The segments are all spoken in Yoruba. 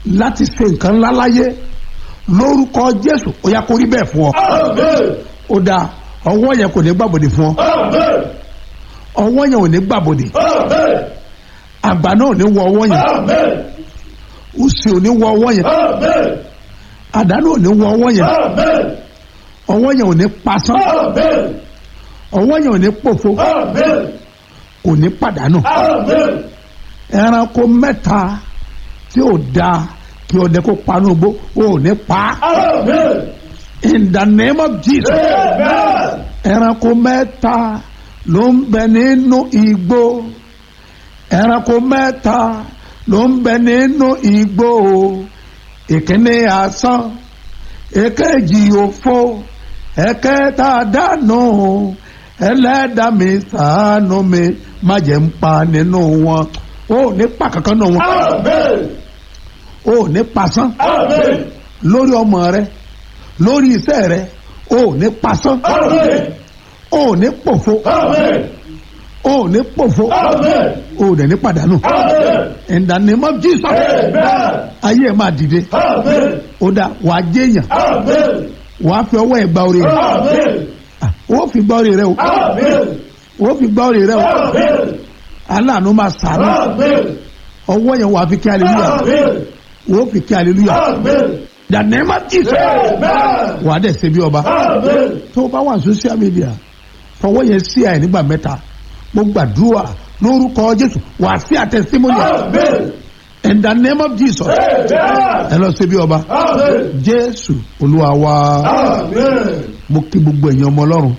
láti ṣe nǹkan ńlá láyé lórúkọ jésù ó yá kó rí bẹ́ẹ̀ fún ọ ó dáa ọwọ́ yẹn kò ní gbàbọ̀dè fún ọ ọwọ́ yẹn ò ní gbàbọ̀dè àgbà náà ò ní wọ ọwọ́ yẹn òsì ò ní wọ ọwọ́ yẹn àdánù ò ní wọ ọwọ́ yẹn ọwọ́ yẹn ò ní pasán ọwọ́ yẹn ò ní pòfo kò ní pàdánù ẹranko mẹ́ta tí ò dáa kí ọdẹ kó panú gbó ò ní pa in the name of jesus ẹranko mẹ́ta ló ń bẹ nínú igbó ẹranko mẹ́ta ló ń bẹ nínú igbó ìkíní asán èkejì òfo ẹ̀kẹta dànù ẹlẹ́dàá mi ṣàánú mi má jẹ́ ń pa nínú wọn ó ní pa kankan nínú wọn ó ní pasán lórí ọmọ rẹ lórí iṣẹ́ rẹ ó ní pasán ó ní pòfo ó ní pòfo ó dẹ̀ ní pàdánù in the name of jesus ayé ẹ̀ máa dìde ó dá wàá jẹ́yàn wàá fi ọwọ́ ẹ̀ gba orí rẹ̀ ó fi gba orí rẹ̀ o ó fi gba orí rẹ̀ o aláàánú máa sàánú ọwọ́ yẹn wàá fi kí aleluya ó fi kí aleluya the name of jesus wàá dẹ̀ ṣe bí ọba tó o bá wà social media fọwọ́ yẹn sí ẹ̀ nígbà mẹ́ta mo gbàdúrà lórúkọ jésù wàá sí àtẹ̀símọ́yà in the name of jesus ẹ lọ ṣe bí ọba jésù olúwa wa mo kí gbogbo èèyàn ọmọ ọlọ́run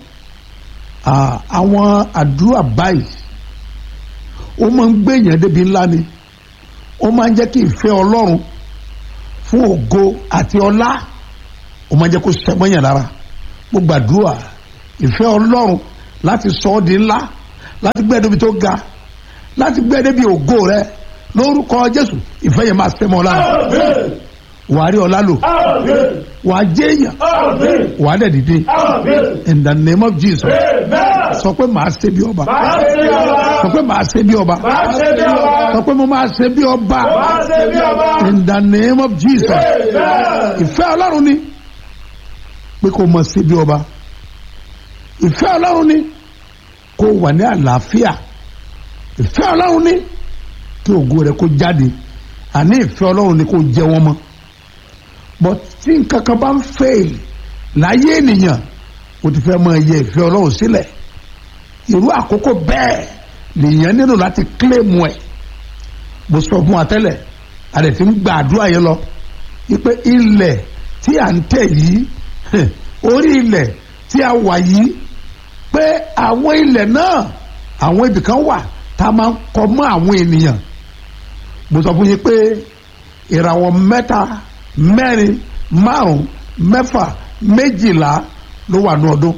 àwọn àdúrà báyìí ó máa ń gbé èèyàn débi ńlá ni ó máa ń jẹ́ kí ìfẹ́ ọlọ́run fún ògo àti ọlá ó máa ń jẹ́ kó sẹ́mọ́yàn lára mo gbàdúrà ìfẹ́ ọlọ́run láti sọ ọ́ di ńlá láti gbé ẹ débi tó ga láti gbé ẹ débi ògo rẹ lórúkọ jésù ìfẹ́ yẹn máa sẹ́mọ́ lára wàá rí ọlá lò wàá jẹ́ èèyàn wàá dẹ̀ dìde in the name of jesus sọ pé màá ṣe bí ọba sọ pé màá ṣe bí ọba sọ pé mo máa ṣe bí ọba in the name of jesus ìfẹ́ ọlọ́run ni pé kò mọ̀ ṣe bí ọba ìfẹ́ ọlọ́run ni kò wà ní àlàáfíà ìfẹ́ ọlọ́run ni kí ògo rẹ kó jáde àní ìfẹ́ ọlọ́run ni kò jẹ wọ́n mọ́ but tí nǹkan kan bá ń fail láyé ènìyàn o ti fẹ́ máa yẹ ìfẹ́ ọlọ́run sílẹ̀ irú àkókò bẹ́ẹ̀ lèèyàn nílò láti kílèmù ẹ̀ mo sọ fún wa tẹ́lẹ̀ a lè ti ń gba àdúrà yẹn lọ wípé ilẹ̀ tí à ń tẹ̀ yìí orí ilẹ̀ tí a wà yìí pé àwọn ilẹ̀ náà àwọn ibìkan wà tá a máa ń kọ mọ́ àwọn ènìyàn mo sọ fún yín pé ìràwọ̀ mẹ́ta mẹ́rin márùn mẹ́fà méjìlá ló wà ní ọdún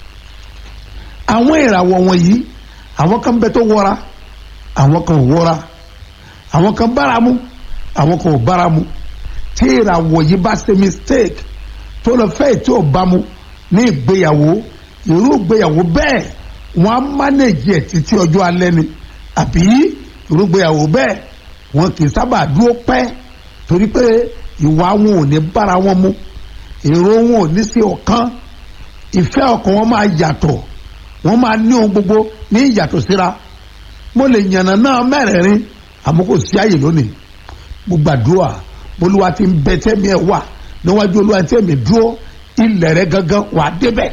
àwọn ìràwọ̀ wọ̀nyí àwọn kan bẹ tó wọra àwọn kan ò wọra àwọn kan báramu àwọn kan ò báramu tí ìràwọ̀ yìí bá ṣe mistake tó lọ fẹ́ tí ò bámu ní ìgbéyàwó irú ìgbéyàwó bẹ́ẹ̀ wọ́n á mánéjì ẹ̀ títí ọjọ́ alẹ́ ni àbí irú ìgbéyàwó bẹ́ẹ̀ wọn kì í sábà dúró pẹ́ torí pé ìwà wọn ò ní bára wọn mu èrò wọn ò ní sí ọ̀kan ìfẹ́ ọkàn wọn máa yàtọ̀ wọ́n máa ní ohun gbogbo ní ìyàtọ̀ síra mo lè yànnà náà mẹ́rẹ̀ẹ̀rin àmọ́ kò sí àyè lónìí mo gbàdúrà olúwa ti ń bẹ tẹ́mi ẹ̀ wà níwájú olúwa tẹ́mi dúró ilẹ̀ rẹ gangan wà débẹ̀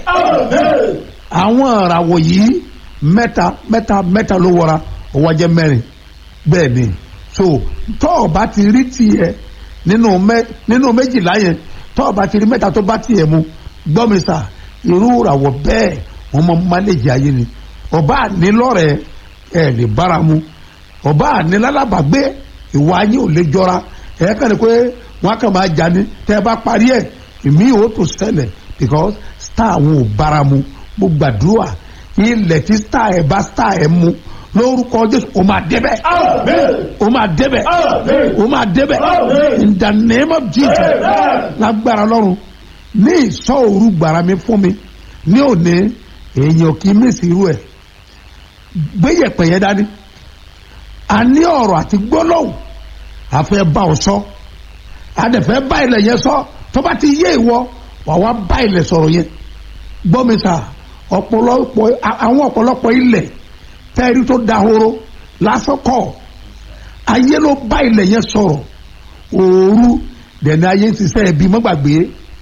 àwọn ìràwọ̀ yìí mẹ́ta mẹ́ta mẹ́ta ló wọra ọwọ́ jẹ́ mẹ́rin bẹ́ẹ̀ ni so tọ́ ọ bá ti rí tiẹ̀ nínú mẹ́ nínú méjìlá yẹn tọ́ ọ bá ti rí mẹ́ta tó bá tiẹ̀ mu gbọ́ mi sà irú ìràwọ̀ bẹ́ẹ̀ wọ́n mọ máléjì ayé ni ọba ànílọ́rẹ̀ ẹ̀ lè bára mu ọba ànílálábàgbé ìwà yín ò lè jọra ẹ̀ kàn ní pé wọ́n á kàn máa jà ní tẹ́ ẹ bá parí ẹ̀ ìmí ò tó ṣẹlẹ̀ because star àwọn ò bára mu mo gbàdúrà ilẹ̀ tí star ẹ̀ bá star ẹ̀ mu lórúkọ jésù o máa débẹ̀ o máa débẹ̀ o máa débẹ̀ in the name of jesus lágbára lọ́run ní ìsọ òru gbàrà mi fún mi ní òní èèyàn kì í mísì irú ẹ̀ gbéyẹ̀pẹ̀ yẹn dání a ní ọ̀rọ̀ àti gbólóhùn àfẹ́ bá ọ sọ adẹ̀fẹ́ bá ilẹ̀ yẹn sọ tó bá ti yé ìwọ wà wá bá ilẹ̀ sọ̀rọ̀ yẹn gbọ́ mi sà ọ̀pọ̀lọpọ̀ àwọn ọ̀pọ̀lọpọ̀ ilẹ̀ tẹ́rí tó dahoro lásán kọ́ ayé ló bá ilẹ̀ yẹn sọ̀rọ̀ òru dẹ̀ni ayé ń ṣiṣẹ́ ẹbí mọ́gbàgbé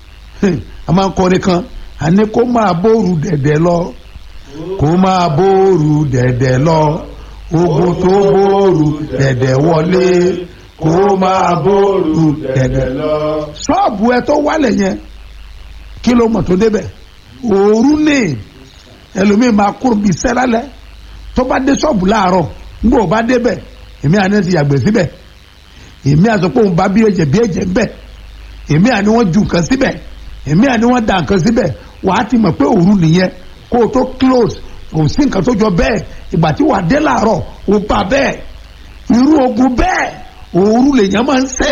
a máa ń kọrin kan àní kó máa bóoru dẹ̀dẹ̀ lọ kó máa bóoru dẹ̀dẹ̀ lọ ogun tó bóoru dẹ̀dẹ̀ wọlé kó máa bóoru dẹ̀dẹ̀ lọ. ṣọ́ọ̀bù ẹ tó wálẹ̀ yẹn kí ló mọ̀ tó débẹ̀ òru ní ẹlòmíì máa kúrò bíi sẹ́lálẹ̀ tó bá dé ṣọ́ọ̀bù láàárọ̀ nígbà ó bá débẹ̀ èmi àná ti yàgbẹ́ síbẹ̀ èmi àsọ pé òun bá bí ẹ̀jẹ̀ bí ẹ̀jẹ̀ ń bẹ̀ èmi àní wọ́n ju nǹkan síbẹ̀ èmi àní wọ́n da nǹkan síbẹ̀ wàá ti mọ̀ pé òru nìyẹn kó o tó close kò sí nǹkan tó jọ bẹ́ẹ̀ ìgbà tí wàá dé láàárọ̀ ó bá bẹ́ẹ̀ irú ogun bẹ́ẹ̀ òru lèèyàn máa ń ṣẹ̀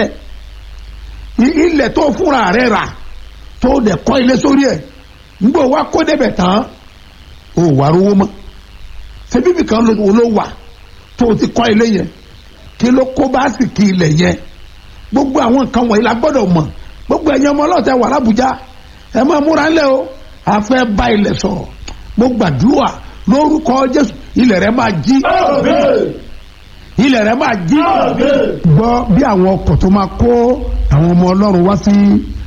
ilẹ̀ tó fúnra rẹ̀ rà tó dẹ̀ kọ́ ilé sórí ẹ̀ nígbà wá kó débẹ̀ tán ó wà rówó mọ́ ṣebí bìkan ló wà tó o ti kọ́ ilé yẹn kí ló kó bá sì kí ilẹ̀ yẹn gbogbo àwọn nǹkan wọ̀nyí la gbọ́dọ̀ mọ̀ gbogbo ẹ̀yin ọmọ ọlọ́ọ̀tẹ̀ wà lábújá ẹ máa múra ńlẹ̀ o a fẹ́ bá ilẹ̀ sọ̀rọ̀ mo gbàdúrà lórúkọ jésù ilẹ̀ rẹ máa jí ilẹ̀ rẹ máa jí gbọ́ bí àwọn ọkọ̀ tó máa kó àwọn ọmọ ọlọ́run wá sí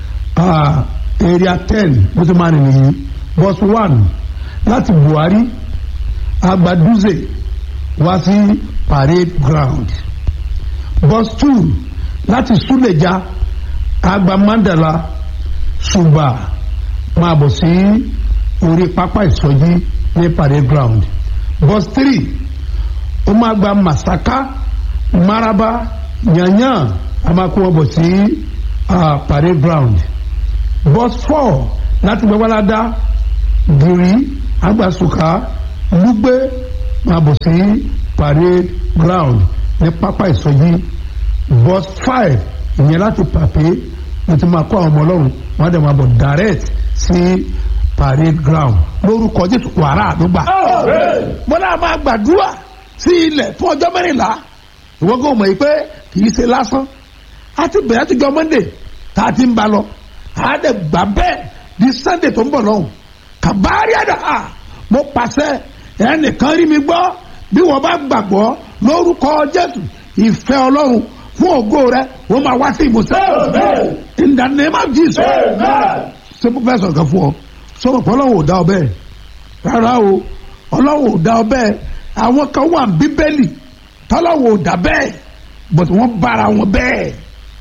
area ten bó ti máa rìn nìyí bus one láti buhari agbaduze wá sí parade ground bus two láti suleja agba mandala ṣùgbà máa bọ̀ sí orí pápá ìsọjí ní parade ground bus three ó máa gba masaka maraba yanyan a máa kó wọn bọ̀ sí uh, parade ground bus four láti gbẹ́wàládá gírí agbasuka lugbe máa bọ̀ sí parade ground ní pápá ìsọjí bus five ìyẹn láti pàpé mo ti máa kó àwọn ọmọ ọlọ́run wọ́n á dẹ̀ máa bọ̀ direct sí parade ground lórúkọ jésù wàrà àdúgbà. mo náà máa gbàdúrà sí ilẹ̀ fún ọjọ́ mẹ́rìnlá ìwọ́n kò mọ̀ yìí pé kì í ṣe lásán a ti bẹ̀rẹ̀ àti jọ monday tá a ti ń ba lọ a dẹ̀ gbà bẹ́ẹ̀ di sunday tó ń bọ̀ lọ́hùn kàbárí àdá mo pàṣẹ ẹnìkan rí mi gbọ́ bí wọ́n bá gbàgbọ́ lórúkọ jésù ìfẹ́ ọlọ́run fún ògo rẹ wọ́n máa wá sí ìmúṣẹ. in the name of jesus. ṣé mo fẹ́ sọ̀rọ̀ kan fún ọ sọ̀rọ̀ pé ọlọ́run ò dá ọ bẹ́ẹ̀ rárá o ọlọ́run ò dá ọ bẹ́ẹ̀ àwọn kan wà ní bíbélì tọ́lọ́run ò dá bẹ́ẹ̀ but wọ́n bára wọn bẹ́ẹ̀.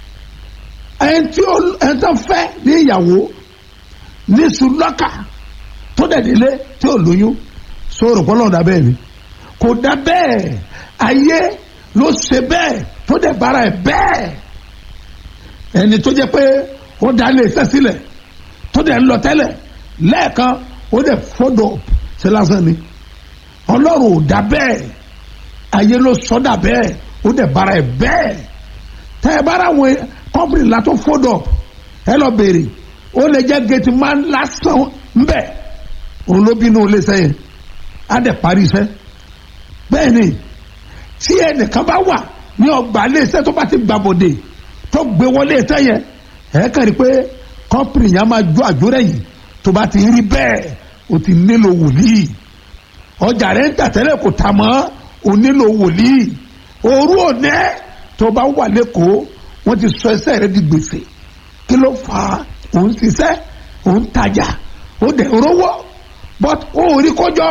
ẹni tí ẹni tó fẹ́ ní ìyàwó ní sùlọ́kà tó dẹ̀ délé tí ò lóyún sọ̀rọ̀ pé ọlọ́run dá bẹ́ẹ̀ ni kò dá bẹ́ẹ̀ ayé ló ṣe bẹ́ẹ̀ tó dẹ̀ bára ẹ̀ bẹ́ẹ̀ ẹni tó jẹ́ pé ó dá lé iṣẹ́ sílẹ̀ tó dẹ̀ ń lọ tẹ́lẹ̀ lẹ́ẹ̀kan ó dẹ̀ fọ́dọ̀ ṣe lásán ni ọlọ́run ò dá bẹ́ẹ̀ ayé ló sọ́dà bẹ́ẹ̀ ó dẹ̀ bára ẹ̀ bẹ́ẹ̀ tẹ́ ẹ bára àwọn kọ́mpìnì la tó fọ́dọ̀ ẹ lọ béèrè ó lè jẹ́ gẹ̀ẹ́tì máa ń lásán ńbẹ̀ òun ló bínú ilé iṣẹ́ yẹn á dẹ̀ parí iṣẹ́ bẹ́ẹ̀ ni tí ẹnìkan bá wà ní ọgbà iléeṣẹ́ tó bá ti gbàbọ̀dé tó gbé wọlé iṣẹ́ yẹn ẹ̀ kàn rí pé kọ́mpìnì yẹn máa jó àjórẹ̀ yìí tó bá ti rí bẹ́ẹ̀ o ti nílò wòlíì ọjà rẹ̀ ń tà tẹ́lẹ̀ kò tà mọ́ o nílò wòlíì òru òní tó bá wà lẹ́kọ̀ọ́ wọ́n ti sọ ẹsẹ̀ rẹ̀ di gbèsè kí ló fà á òun ṣiṣẹ́ òun tajà ó dẹ̀ rówó but ó rí kọjọ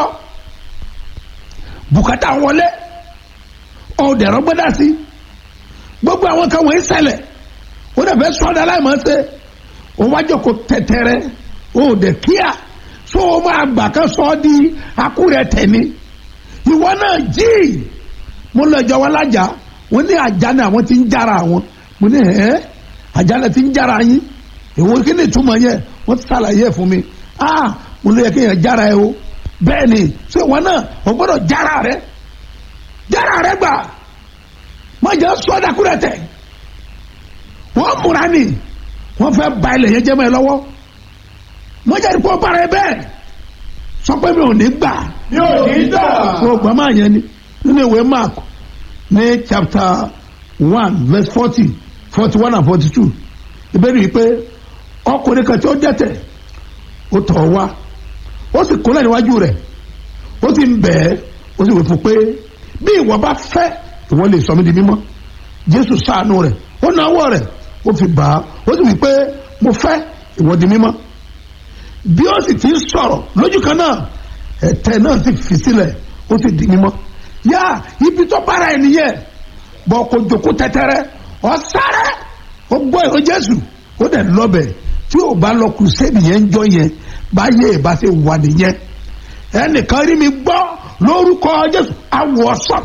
bùkátà wọlé ọ̀dẹ̀rọ̀ gbọ́dá sí gbogbo àwọn kan wọ̀nyí ṣẹlẹ̀ ó dẹ̀ fẹ́ sọ́dọ̀ aláìmọ̀ ṣe ó wájọ kó tẹ̀tẹ̀rẹ̀ ó dẹ̀ kíá so ó máa gbà kan sọ ọ́ di akúrẹ̀ tẹ̀mí ìwọ náà jí mo lọ jọ wọn lájà wọn ní àjà náà àwọn ti ń jára àwọn mo ní ẹ àjà náà ti ń jára yín èwo kí ni ìtumọ̀ yẹn wọ́n ti ṣàlàyé ẹ̀ fún mi ah mo lè yẹ kí yẹn jára ẹ o bẹ́ẹ̀ ni so ìwọ náà o gbọ́dọ̀ jára rẹ jára rẹ gbà má jẹ́ sọ́dà kúrẹ̀ tẹ̀ wọ́n múra ni wọ́n fẹ́ ba ilẹ̀ yẹn jẹ́ mọ́ ẹ lọ́wọ́ má jẹ́ kó bára ẹ bẹ́ẹ̀ sọ pé mi ò ní gbà mi ò ní gbà. o gbà máa yẹn ni nínú ìwé mark ní chapter one verse forty forty one and forty two ìbéèrè yìí pé ọkùnrin kan tí ó dẹ́tẹ̀ ó tọ̀ wá ó sì kúnlẹ̀ níwájú rẹ̀ ó sì ń bẹ̀ ẹ́ ó sì wí fún pé bí ìwọ bá fẹ́ ìwọ lè sọ mí di mímọ́ jésù ṣàánú rẹ̀ ó náwó rẹ̀ ó fi bà á ó sì wí pé mo fẹ́ ìwọ di mímọ́ bí ó sì ti ń sọ̀rọ̀ lójú kan náà ẹ̀tẹ̀ náà sì fi sílẹ̀ ó sì di mímọ́ yá ibi tó bára ẹ̀ nìyẹn bọ́ kó jòkó tẹ́tẹ́rẹ́ ọ sáré ó gbọ́ ìhó jésù ó dẹ̀ lọ́bẹ̀ tí ò bá lọ kùsẹ́ẹ̀dì yẹn ń jọ yẹn báyé ìbá ṣe wà nìyẹn ẹnìkan rí mi gbọ́ lórúkọ jésù awọ̀sán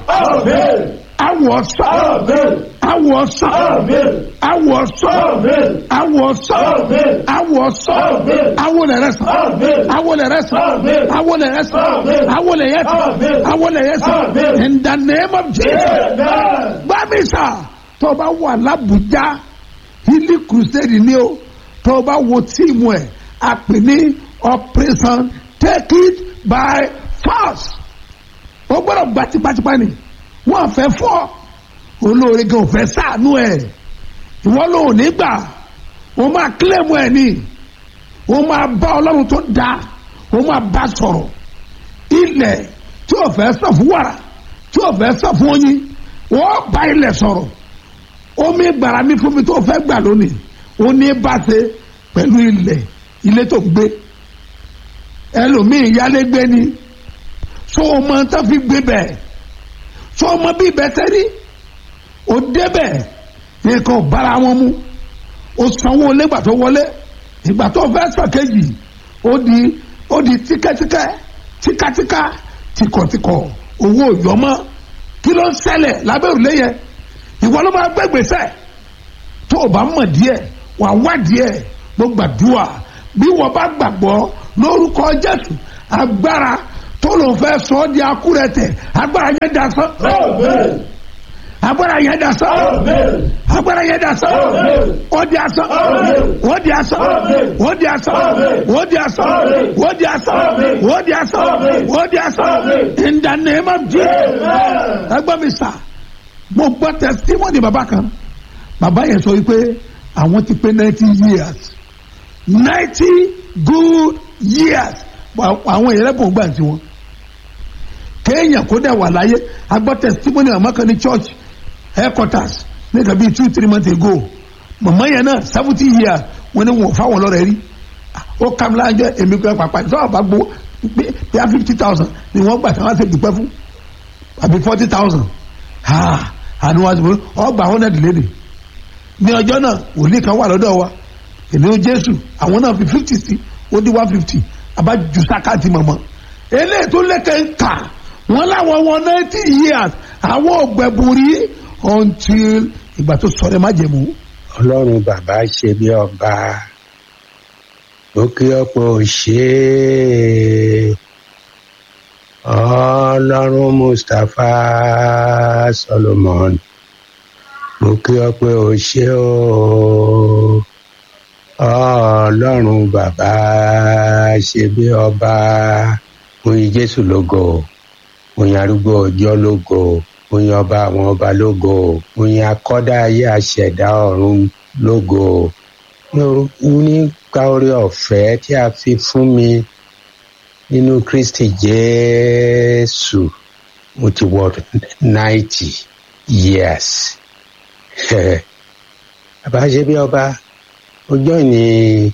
awọ̀sán awọ̀sán awọ̀sán awọ̀sán awọ̀sán awolẹ̀rẹ̀sán awolẹ̀rẹ̀sán awolẹ̀rẹ̀sán awolẹ̀yẹsán awolẹ̀yẹsán in the name of jesus gbàmísà tó o bá wà lábùjá ilé crusade ni o tó o bá wo tíìmù ẹ̀ a pè ní operation take it by force o gbọ́dọ̀ gba tipátipá ni wọ́n fẹ́ fọ́ olóore gan fẹ́ sànú ẹ̀ ìwọ ló ní gbà o máa kílẹ̀mù ẹ̀ ni o máa bá ọlọ́run tó da o máa bá sọ̀rọ̀ ilẹ̀ tí o fẹ́ sọ fún wàrà tí o fẹ́ sọ fún oyin wọ́n bá ilẹ̀ sọ̀rọ̀ omi gbàrà mi fún mi tó fẹ́ gbà lónìí o ní bá ṣe pẹ̀lú ilẹ̀ ilé tó gbé ẹlòmíì yálégbé ni so o mọ tó fi gbé bẹ́ẹ̀ so o mọ bí ibẹ̀ sẹ́rí o débẹ̀ nǹkan ò bára wọn mu o sanwó lẹ́gbà tó wọlé ìgbà tó fẹ́ sọ kejì ó di ó di tíkẹ́tíkẹ́ tíkátíká tìkọ̀tìkọ̀ owó yọmọ kí ló ń ṣẹlẹ̀ lábẹ́ òrùlé yẹn ìwọ ló máa gbé gbèsè tó o bá mọ̀ díẹ̀ wà wá díẹ̀ mo gbàdúrà bí wọ́n bá gbàgbọ́ lórúkọ jésù agbára tó ló fẹ́ sọ ọ́ di akúrẹ̀tẹ̀ agbára yẹn dà sán agbára yẹn dà sán agbára yẹn dà sán ó di asán ó di asán ó di asán ó di asán ó di asán ó di asán ó di asán in the name of jesus ẹgbẹ́ mi sà mo gbọ́ testimony bàbá kan bàbá yẹn sọ wípé àwọn ti pé ninety years ninety good years àwọn èèyàn lẹ́bùn gbà tí wọn kéèyàn kó dẹ̀ wà láyé agbọ́ testimony àmọ́ kan ní church headquarters nígbà bíi two three months ago mọ̀mọ́ yẹn náà seventy years wọ́n ní wọ́n fáwọn lọ́rẹ̀ rí ó kàm láàjọ èmi pé pàpà ìtọ́ àbá gbó bí i fifty thousand ni wọ́n gbà tí wọ́n á ṣe dùpẹ́ fún àbí forty thousand àni wọ́n ti fún ọgbà hundred lédè ní ọjọ́ náà wòlíì kan wà lọ́dọ̀ wa èmi ó jésù àwọn náà fi fifty sí ó di one fifty abájú sákàtì mọ̀mọ́ eléyìí tó lẹ́kẹ̀ ń kà wọ́n láwọn wọn ninety years àwọn ògbẹ̀bùrí until ìgbà tó sọ̀rọ̀ má jẹ̀mú. ọlọ́run bàbá ṣe bí ọba ó kí ọ̀pọ̀ ṣe é ọlọ́run mustapha solomon mo kí ọ pé o ṣé o ọlọ́run bàbá ṣe bí ọba oyin jésù lógo oyin arúgbó ọjọ́ lógo oyin ọba àwọn ọba lógo oyin akọ́dá ayé àṣẹ̀dá ọ̀run lógo nípa orí ọ̀fẹ́ tí a fi fún mi nínú kristi jésù mo ti wọ ninety years bàbá ṣe bí ọba ọjọ́ ní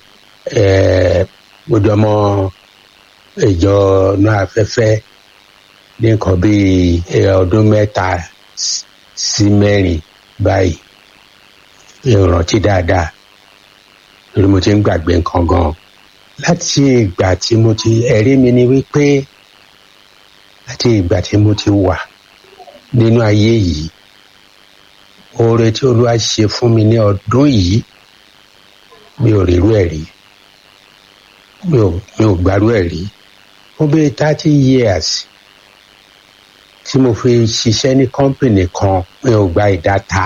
gbọdọ̀mọ ìjọ náà afẹ́fẹ́ ní nǹkan bíi ọdún mẹ́ta sí mẹ́rin báyìí ìrántí dáadáa lórí mo ti ń gbàgbé nǹkan gan láti ìgbà tí mo ti ẹ̀rí mi ni wípé láti ìgbà tí mo ti wà nínú ayé yìí oore tí olúwa ṣe fún mi ní ọdún yìí mi ò rírú ẹ̀ rí mi ò mi ò gbárú ẹ̀ rí ó bí thirty years tí mo fi ṣiṣẹ́ ní kọ́ńpìnì kan mi ò gba ìdáta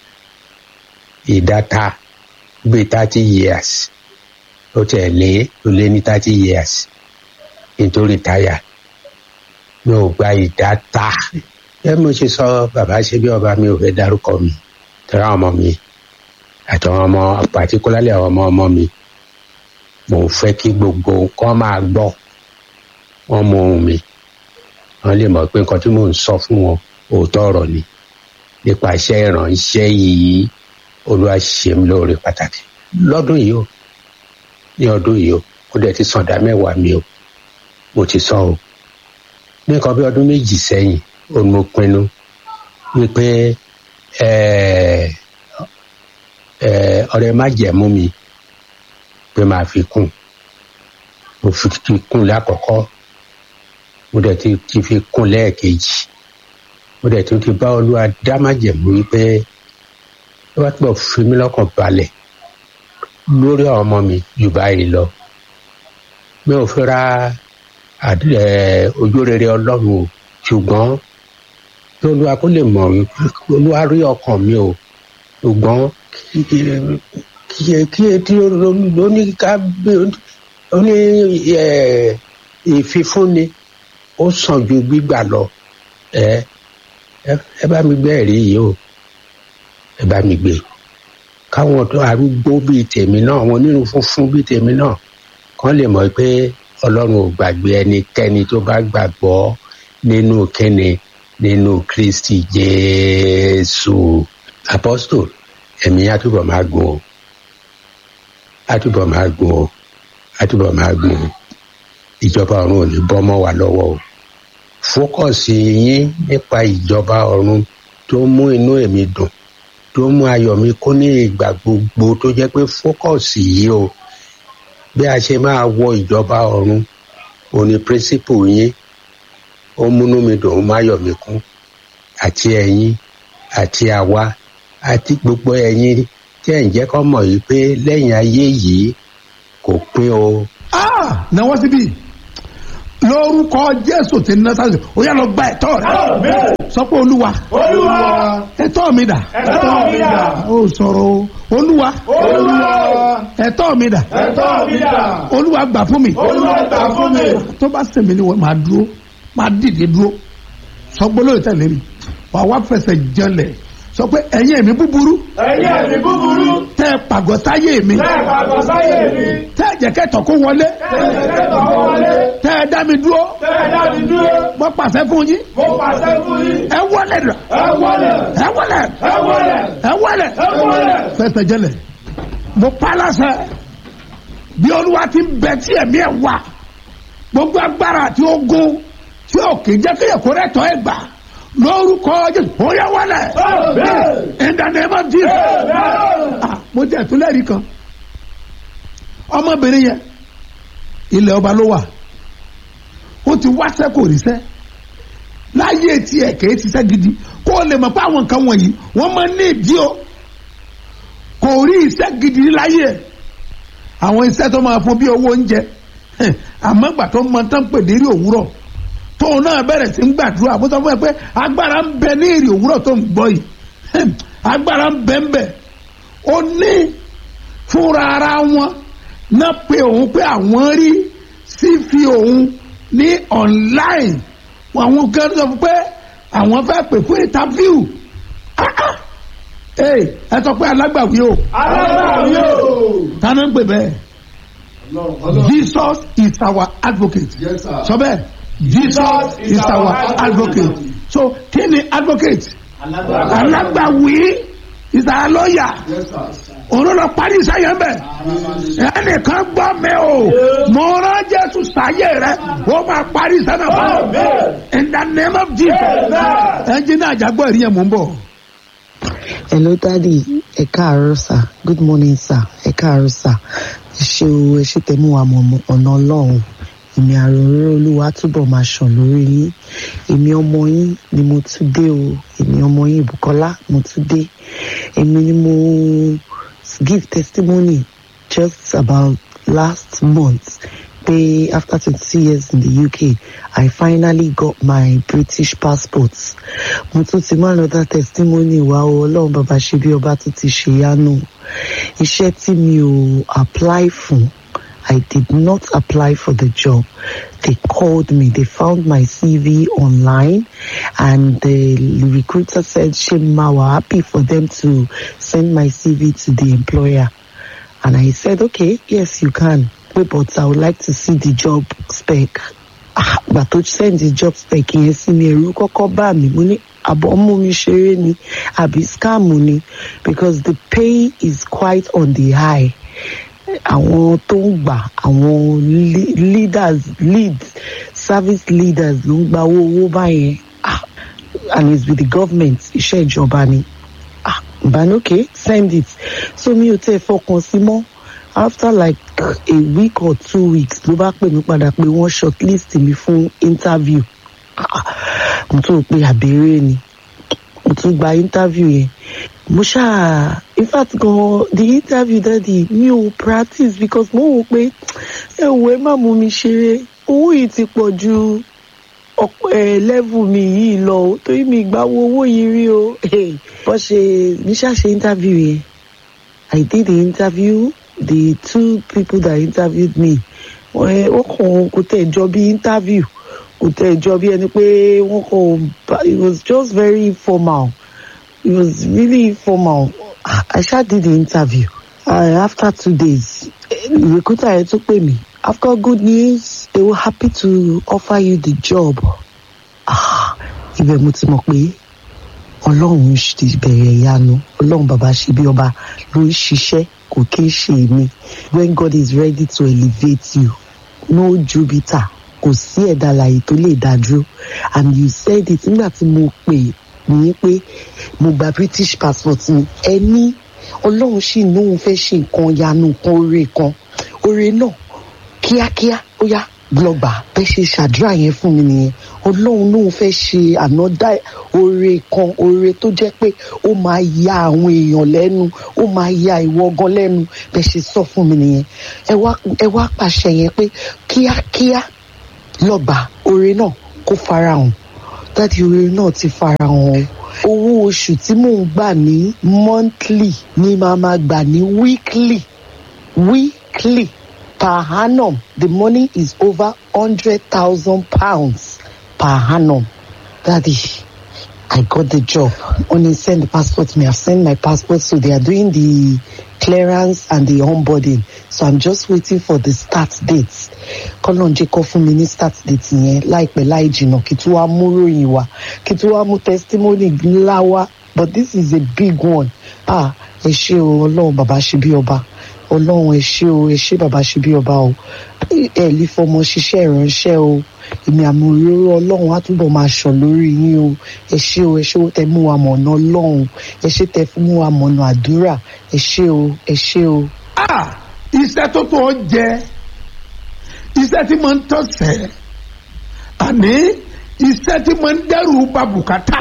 ìdáta bí thirty years ó tẹ̀ lé ó lé ní thirty years nítorí táyà mi ò gba ìdáta ẹ mo ṣe sọ bàbá ṣe bí ọba mi ò fẹ́ dárúkọ mi tẹ́lá ọmọ mi àtàwọn ọmọ particularly àwọn ọmọ ọmọ mi mo fẹ́ kí gbogbo nǹkan máa gbọ́ wọ́n mọ ohun mi wọ́n lè mọ̀ pé nǹkan tí mò ń sọ fún wọn òótọ́ ọ̀rọ̀ ni nípa iṣẹ́ ìrànṣẹ́ yìí olúwa ṣe mí lóore pàtàkì lọ́dún yìí o ní ọdún yìí o ó dẹ̀ ti sàn dá mẹ́wàá mi o mo ti sọ o ní nǹkan bí ọdún méjì sẹ́yìn ó ní mo pinnu wípé ọ̀rẹ́ má jẹ̀mú mi pé máa fi kún mo fi ti kún lákọ̀ọ́kọ́ mo dẹ̀ ti ti fi kún lẹ́ẹ̀kejì mo dẹ̀ tún ti bá olúwa dá má jẹ̀mú wípé ó bá túbọ̀ fi mí lọ́kàn balẹ̀ lórí àwọn ọmọ mi jù báyìí lọ mi ò fẹ́ ra ojú rere ọlọ́run o ṣùgbọ́n kí olúwa kó lè mọ̀ olúwa rí ọkàn mi o ṣùgbọ́n kí etí oníká oní ìfifúnni ó sàn ju gbígbà lọ ẹ ẹ bá mi gbé ẹ̀rí yìí o ẹ bá mi gbé káwọn tó arúgbó bíi tèmi náà àwọn onírun funfun bíi tèmi náà kàn lè mọ̀ pé ọlọ́run ò gbàgbé ẹnikẹ́ni tó bá gbàgbọ́ nínú kíni nínú kristi jésù apostol ẹ̀mí àtúbọ̀ máa gùn o àtúbọ̀ máa gùn o àtúbọ̀ máa gùn o ìjọba ọ̀run ò ní bọ́ mọ́ wa lọ́wọ́ o fókọ̀sì yín nípa ìjọba ọ̀run tó mú inú èmi dùn tó mú ayọ̀ mi kún ní ìgbà gbogbo tó jẹ́ pé fókọ̀sì yìí o bí a ṣe máa wọ ìjọba ọ̀run òní píríncípù yín ó múnú mi dùn ó máyọ̀ mi kún àti ẹ̀yin àti àwa àti gbogbo ẹ̀yin tí ẹ̀ ń jẹ́ kọ́ mọ̀ yìí pé lẹ́yìn ayé yìí kò pín o. náwó síbí lórúkọ jésù ti ní násàlẹ̀ ó yà lọ gba ẹ̀tọ́ rẹ sọ pé olúwa olúwa ẹ̀tọ́ mi dà ẹ̀tọ́ mi dà ó sọ̀rọ̀ o olúwa olúwa ẹ̀tọ́ mi dà ẹ̀tọ́ mi dà olúwa gbà fún mi olúwa gbà fún mi tó bá sèmi ni wọ́n máa dúró máa dìde dúró sọ gbólóyè tẹ̀lé mi wàá wá fẹsẹ̀ jẹlẹ̀ sọ pé ẹ̀yin ẹ̀mí búburú ẹ̀yin ẹ̀mí búburú tẹ́ ẹ pàgọ́ sáyé mi bẹ́ẹ̀ pàgọ́ sáyé mi tẹ́ ẹ jẹ́ kẹ́tọ̀ kó wọlé tẹ́lẹ̀ tẹ́tọ̀ kó wọlé tẹ́ ẹ dá mi dúró tẹ́lẹ̀ dá mi dúró mo pàṣẹ fún yín mo pàṣẹ fún yín ẹ wọlé dà ẹ wọlé ẹ wọlé ẹ wọlé ẹ wọlé ẹ wọlé fẹsẹ̀ jẹlẹ̀ mo pa láṣẹ bí olúwa ti ń bẹ tí ẹ̀mí ẹ̀ wà gbogbo agbára àti ogun tí ò kì í jẹ́ kéèyàn kó rẹ̀ tọ́ ẹ̀ gbà lórúkọ jésù ó yẹ wọlé in the name of Jesus ah mo jẹ́ ìtúlẹ̀rí kan ọmọbìnrin yẹn ilẹ̀ ọba ló wà ó ti wáṣẹ́ kò ríṣẹ́ láyé tiẹ̀ kìí ṣiṣẹ́ gidi kó o lè mọ̀ pé àwọn nǹkan wọ̀nyí wọ́n máa ń ní ìdí o kò rí iṣẹ́ gidi láyé ẹ̀ àwọn iṣẹ́ tó máa fún bí owó oúnjẹ àmọ́ gbà tó mọ tán pè ní rí òwúrọ̀ tóun náà bẹ̀rẹ̀ sí ń gbàdúrà bó sọ fún ẹ pé agbára ń bẹ ní èrè òwúrọ̀ tó ń gbọ́ yìí agbára ń bẹ ń bẹ ó ní fúnra ara wọn náà pé òun pé àwọn rí sí fi òun ní online àwọn kan sọ fún pé àwọn fẹ́ pè fún interview ẹ sọ pé alágbàwí o alágbàwí o tánà ń pè bẹ́ẹ̀ Jesus is our advocate Yes, sir. sọ bẹ́ẹ̀ Jesus is our advocate so kí ni advocate alágbàwí is our lawyer òun ló lọ parí iṣẹ́ bẹ́ẹ̀ ẹnìkan gbọ́ mi o mo rán Jésù sáyé rẹ ó máa parí iṣẹ́ náà fún mi in the name of Jesus ẹnjìnà àjàgbọ́ ìrìn yẹn mò ń bọ̀. hello daddy ẹ káàárọ̀ sir good morning sir ẹ káàárọ̀ sir ẹ ṣe o ẹ ṣe tẹ̀mú wa mọ̀ ọ̀nà ọlọ́run èmi àròrò olúwa túbọ̀ máa ṣàn lórí yín èmi ọmọ yín ni mo tún dé o èmi ọmọ yín Bùkọ́lá mo tún dé èmi ni mo give testimony just about last month pé after twenty two years in the UK I finally got my British passport mo tún ti máa lọ dá testimony wá o ọlọ́run bàbá ṣe bí ọba tó ti ṣe yánu iṣẹ́ tí mi ò apply fún I did not apply for the job. They called me. They found my CV online and the recruiter said, Shema, we're happy for them to send my CV to the employer. And I said, okay, yes, you can. Wait, but I would like to see the job spec. Ah, But to send the job spec yẹn sí mi, ẹ̀rù kọ́kọ́ bá mi. Mo ní àbọ̀ mú mi ṣeré ni, àbí scam ni. Because the pay is quite on the high. Àwọn tó ń gbà, àwọn le- leaders, leads, service leaders ló ń gba owó owó báyẹn. Ah, And it's with the government, iṣẹ́ ìjọba ni. Ah, but okay, send it. So mi ò tẹ́ fọkàn sí mọ́. After like a week or two weeks ló bá pè mí padà pé wọ́n shortlist mi fún interview. Ah, Mo tún rò pé àbẹ̀rẹ̀ ni. Mo tún gba interview yẹn. Mo ṣáà in fact gan the interview daddy mi ò practice because mo wò pé ẹ wò ẹ má mú mi ṣeré owó yìí ti pọ̀ ju ọ̀pọ̀ ẹ̀ level mi yìí lọ o torí mi ìgbà wo owó yìí rí o. Bọ́ ṣe mi ṣáà ṣe interview yẹn. I did the interview. The two people that interviewed me, wọ́n wọ́n kàn kò tẹ̀ jọ bí interview, kò tẹ̀ jọ bí ẹni pé wọ́n kàn bá- it was just very informal. It was really informal. I sha did the interview. Uh, after two days, eh, recruiter yẹn tún pè mí. I've got good news. They were happy to offer you the job. Ah, ibẹ̀ mo ti mọ̀ pé ọlọ́run ti bẹ̀rẹ̀ ìyanu ọlọ́run bàbá ṣe bí ọba ló ń ṣiṣẹ́ kò kí ń ṣe èmi when God is ready to elevate you no jupiter kò sí ẹ̀dá alààyè tó lè dá dúró and you said it nígbà tí mo pè ní pé mo gba british passport mi ẹni ọlọ́run sì lóun fẹ́ ṣe nǹkan yanu nǹkan oore kan oore náà kíákíá ó yá lọ́gbà bẹ́ẹ̀ ṣe ṣàdúrà yẹn fún mi nìyẹn ọlọ́run lóun fẹ́ ṣe ànádá oore kan oore tó jẹ́ pé ó máa ya àwọn èèyàn lẹ́nu ó máa ya ìwọ gan lẹ́nu bẹ́ẹ̀ ṣe sọ fún mi nìyẹn ẹ wá ẹ wá pàṣẹ yẹn pé kíákíá lọ́gbà oore náà kó farahàn dáàdi oore náà ti farahàn o owó oṣù tí mò ń gbà ní monthly ni màá máa gbà ní weekly weekly per annum the money is over hundred thousand pounds per annum daddy i got the job only send the passport me i've sent my passport so they are doing the clearance and the onboarding so i'm just waiting for the start date kọ́lọ́n jẹ́ kọ́ fún mi ní start date yẹn láìpẹ́ láì jìnnà kí tí wàá mú ròyìn wá kí tí wàá mú testimony ńlá wá but this is a big one ah ẹ ṣé o ọlọ́run bàbá ṣe bí ọba ọlọ́run ẹ ṣé o ẹ ṣé bàbá ṣe bí ọba o ẹ lè fọmọ ṣiṣẹ́ ìránṣẹ́ o èmi àmì òróró ọlọ́run á túbọ̀ máa ṣàn lórí yín o ẹ ṣé o ẹ ṣé o tẹ mú wa mọ̀nà ọlọ́run ẹ ṣé tẹ fún mú wa mọ̀nà àdúrà ẹ ṣé o ẹ ṣé o. ah iṣẹ́ tó tó jẹ iṣẹ́ tí mo ń tọ̀sẹ̀ àní iṣẹ́ tí mo ń dẹ́rù ba bùkátà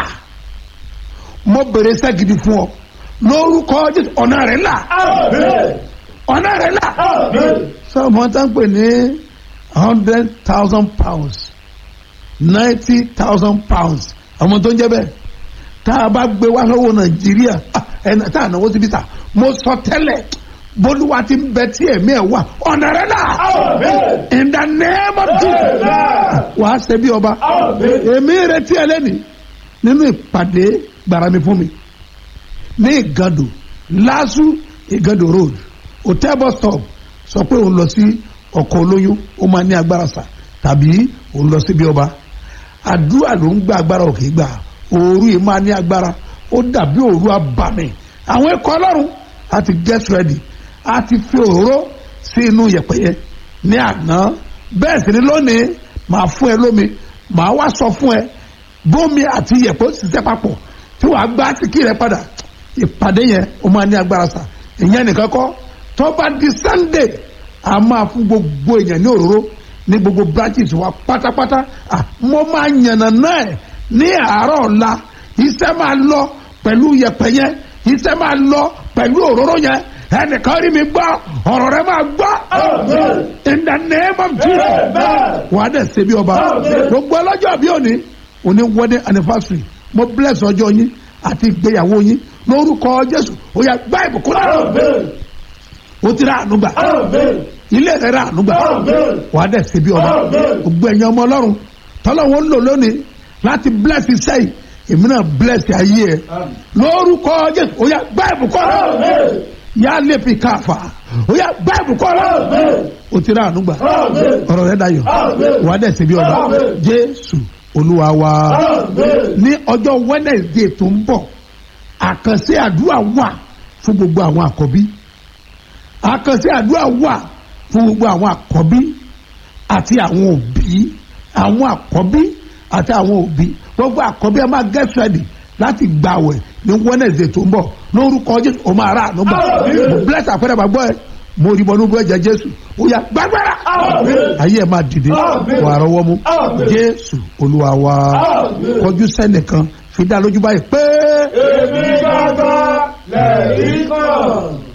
mo bèrè iṣẹ́ gidi fún ọ lórúkọ Jésù ọ̀nà rẹ̀ là Amen. ọ̀nà rẹ̀ là Amen. sọ́ọ̀mù tá ń pè ní hundred thousand pounds ninety thousand pounds àwọn tó ń jẹ́ bẹ́ẹ̀ tá a bá gbé wá lọ́wọ́ nàìjíríà ah, ẹ̀nà tá a náwó síbi ta mo sọ tẹ́lẹ̀ bólúwa ti ń bẹ tí ẹ̀mí ẹ̀ wà ọ̀nà rẹ̀ là Amen. in the name of Jesus Amen. wàá ṣe bí ọba Amen. èmi retí ẹ lẹ́nìí nínú ìpàdé gbàrà mi fún mi ní ìgàdò lásù ìgàdò road hotel bus stop sọ pé òun lọ sí ọkọ̀ olóyún ó máa ní agbára sà tàbí òun lọ sí bí ọba àdúrà ló ń gba agbára òkè gbà òru yìí máa ní agbára ó dàbí òru abàmì àwọn ẹ̀kọ́ ọlọ́run a ti get ready a ti fi òróró sí inú yẹ̀pẹ̀yẹ ní àná bẹ́ẹ̀ sì ni lónìí màá fún ẹ lómi màá wá sọ fún ẹ bómi àti yẹ̀pẹ̀ ó sì ṣiṣẹ́ papọ̀ tí wàá gbá síkì rẹ padà ìpàdé yẹn ó máa ní agbára sà ìyẹn nìkan kọ́ tó bá di sunday a máa fún gbogbo èèyàn ní òróró ní gbogbo branches wa pátápátá Ah, mo máa yànnà náà ẹ̀ ní àárọ̀ ọ̀la iṣẹ́ máa lọ pẹ̀lú yẹ̀pẹ̀ yẹn iṣẹ́ máa lọ pẹ̀lú òróró yẹn ẹnìkan rí mi gbọ́ ọ̀rọ̀ rẹ máa gbọ́ Amen. in the name of Jesus Amen. wàá dẹ̀ ṣe bí ọba Amen. gbogbo ọlọ́jọ́ bí òní òní wedding anniversary mo bless ọjọ́ yín àti ìgbéyàwó yín lórúkọ Jésù ó yá gbá ìbùkún náà Amen. ó ti rà àánú gbà Amen. ilé rẹ̀ rà ànúgbà Amen. wàá dẹ̀ ṣe bí ọba Amen. gbogbo ẹ̀yin ọmọ ọlọ́run tọ́lọ́wọ́ ń lò lónìí láti bless iṣẹ́ yìí èmi náà bless ayé ẹ̀ lórúkọ jésù ó yá gbá ìbùkọ́ rẹ̀ Amen. yá lè fi káfà ó yá gbá ìbùkọ́ rẹ̀ Amen. ó ti rà ànúgbà Amen. ọ̀rọ̀ rẹ̀ dayọ̀ Amen. wàá dẹ̀ ṣe bí ọba Amen. jésù olúwa wa Amen. ní ọjọ́ wednesday tó ń bọ̀ àkànṣe àdúrà wà fún gbogbo àwọn àkọ́bí àkànṣe àdúrà wà fún gbogbo àwọn àkọ́bí àti àwọn òbí àwọn àkọ́bí àti àwọn òbí gbogbo àkọ́bí ẹ máa get ready láti gbàwẹ̀ ní wednesday tó ń bọ̀ lórúkọ jésù ó máa rà ànúgbà Àmín. mo bless àpẹẹrẹ gbàgbọ́ ẹ mo rí bọ́nú bọ́ ẹ̀jẹ̀ jésù ó yá gbàgbára Àmín. ayé ẹ máa dìde Àmín. wàá rọwọ́ mú Àmín. jésù olúwa wa Àmín. kọjú sẹ́nìkan fi dá lójú báyìí pé. Èmi gbàgbọ́ lẹ́yìn kan.